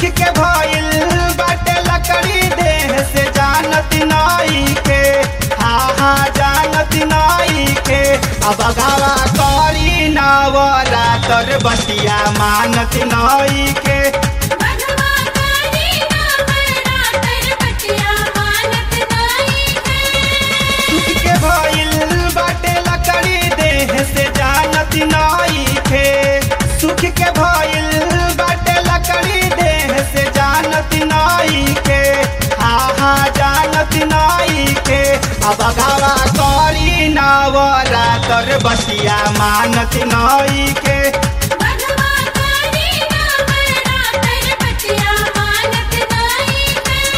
के भइल बाटे लकड़ी देह से जानत नाई के हा हा जानत नाई के अब गावा करी नावरा तर बतिया मानत नाई के बधवा करी नवरा तर बतिया मानत नाई सुख के भइल बाटे लकड़ी देह से जानत नाई के सुख के भइल बाटे लकड़ी देह से जानत नाई के हा हा जानत नाई के अब गावा करी नावरा तर बतिया मानत नाई के बधवा करी नवरा तर बतिया मानत नाई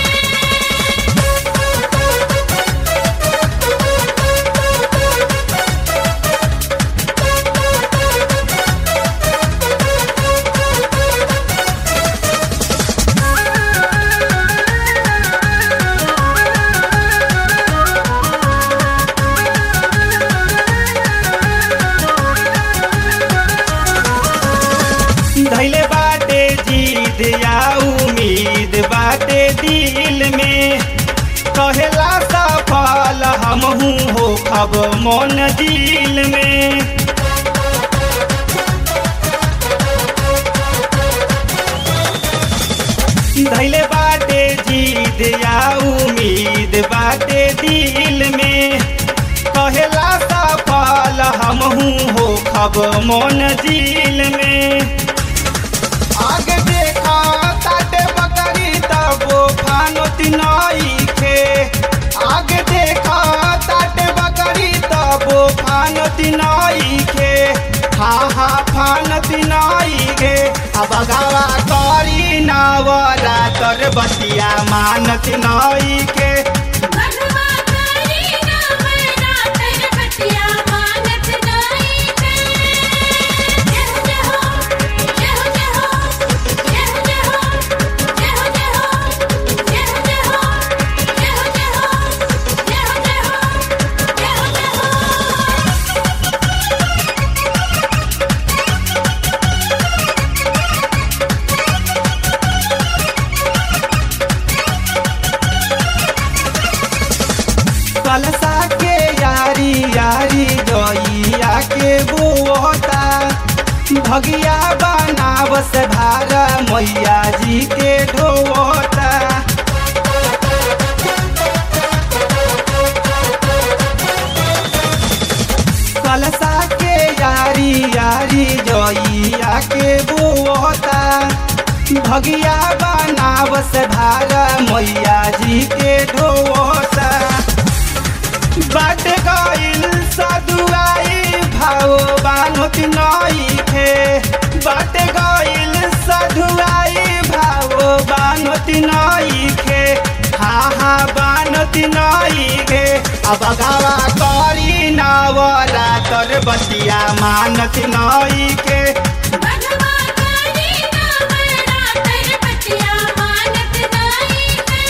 धैले बाटे जीद या उम्मीद बाटे दिल में कहेला सफल हमहू हो खब मन दिल में धैले बाटे जीद या उम्मीद बाटे दिल में कहेला सफल हमहू हो खब मन दिल में आगे देखा ताटे बकरी तबो फानोत नई खे आगे देखा ताटे बकरी तबो फानोत नई खे हा हा फानत नई खे अब गावा करी नावरा तर बतिया मानत नई के बधवा करी नवरा तर बतिया मानत नाई जय हो जय हो जय हो जय हो जय हो जय हो जय हो जय हो जय हो जय हो जय हो जय हो जय हो जय हो जय हो कलसा के यारी यारी गैया के बोता भगिया बनावस भारा मैया जी के ढोता कलसा के यारी यारी गैया के बोता भगिया बनावस भारा मैया जी के ढोता बाट गइल सदुआई भाव बानुत नई खे बाट गइल सदुआई भाव बानुत नई खे हा हा बानुत नई खे अब गावा करी नावरा तर बतिया मानत नई के बधवा करी नवरा तर बतिया मानत नाई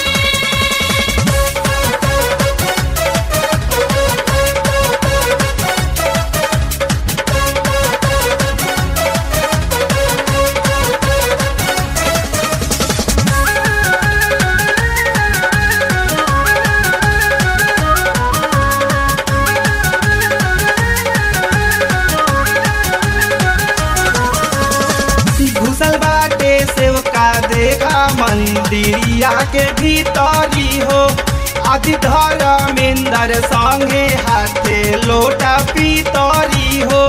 घुसल बाटे सेवका देखा मंदिरिया के भीतरी हो आदि धर्मेंद्र संगे हाथे लोटा पीतरी हो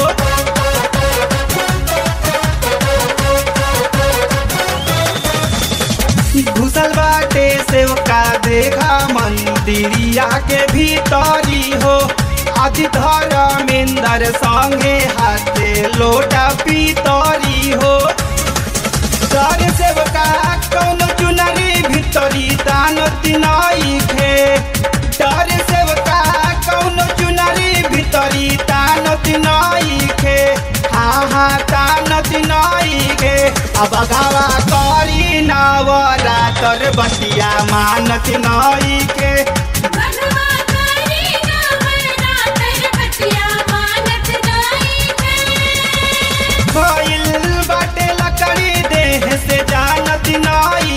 घुसल बाटे सेवका देखा मंदिरिया के भीतरी हो आदि धर्मेंद्र संगे हाथे लोटा पीतरी हो सर सेवका कौन चुनरी भितरी तानत नई खे डर सेवका कौन चुनरी भितरी तानत नई खे हा हा तानत नई खे अब गावा करी नावरा तर बतिया मानत नई के बधवा करी नवरा तर बतिया मानत नाई भइल बाटे लकड़ी देह से जानत नई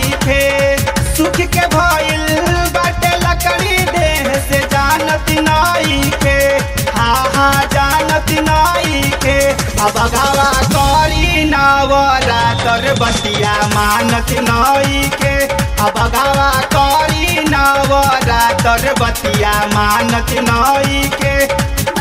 अब गावा करी नवरातर बतिया मानत नई के अब गावा करी नवरातर बतिया मानत नई के